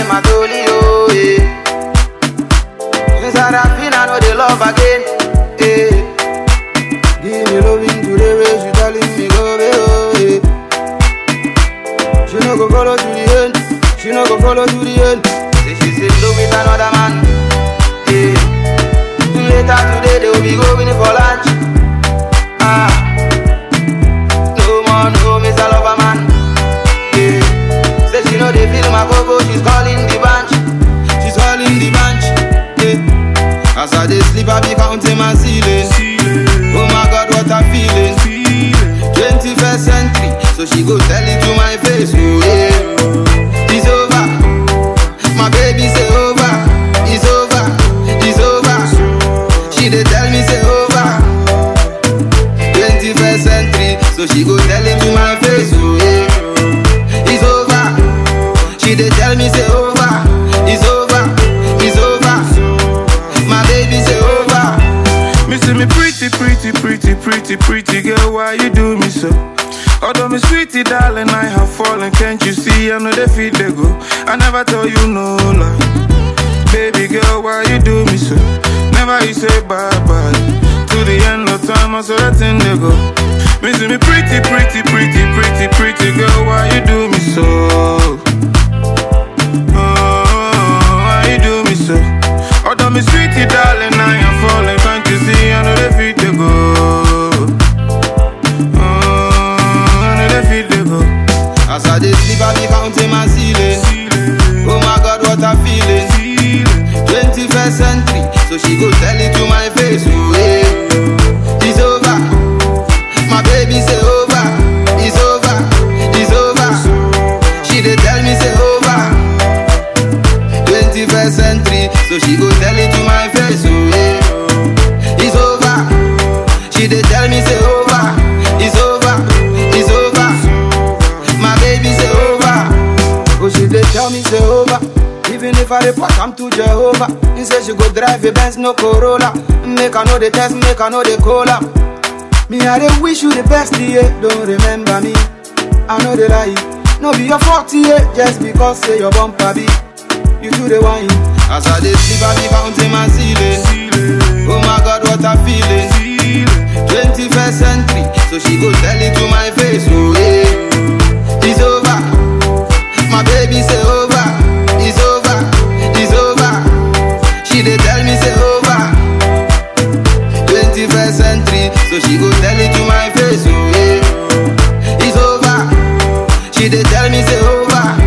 my dolly, oh, yeah. Since I rap in, I know they love again, yeah. Give me loving today, where she telling me go, baby, oh, yeah. She no go follow to the end, she no go follow to the end. Say she say love with another man, yeah. Later today, they will be going for lunch, ah. No more, no, Mr. Lover Man. Yeah. Say she know they feel my go she's calling the bunch. She's calling the bunch. Yeah. As I dey sleep, I be counting my ceiling. Oh my God, what I'm feeling. 21st century, so she go tell it to my face. Oh yeah, it's over. My baby say over. It's over. It's over. She dey tell me say over. 21st century, so she go tell him to my face. Oh yeah, it's over. She dey tell me say over. It's over. It's over. My baby say over. Me see me pretty, pretty, pretty, pretty, pretty girl, why you do me so? Although me sweetie darling, I have fallen, can't you see? I know they feel they go. I never tell you no lie. Baby girl, why you do me so? Never you say bye bye. To the end of time, I saw that thing they go. Me see me pretty, pretty, pretty, pretty, pretty girl, why you do me so? Oh, why you do me so? Although me sweetie darling, I am falling, can't you see? I know they feel they go. Oh, I know they feel they go. As I dey sleep, I be counting my ceiling. Oh my God, what I'm feeling. 21st century, so she go tell it to my face. Oh yeah, it's over. My baby say over. It's over. It's over. She dey tell me say over. 21st century, so she go tell it to my face. Oh yeah, it's over. She dey tell me say over. It's over. It's over. My baby say over. Oh, she dey tell me say over. Even if I report, I'm to Jehovah. He say she go drive a Benz, no Corolla. Make I know the test, make I know the cola. Me, I dey wish you the best, yeah. Don't remember me. I know the lie. No be your fault, yeah. Just because say your bumper be. You do the wine. As I dey sleep, I be counting my ceiling. Oh my God, what I'm feeling. 21st century, so she go tell it to my face. Oh yeah, it's over. My baby say over. It's over. It's over. She dey tell me say over. 21st century, so she go tell it to my face. Oh yeah, it's over. She dey tell me say over.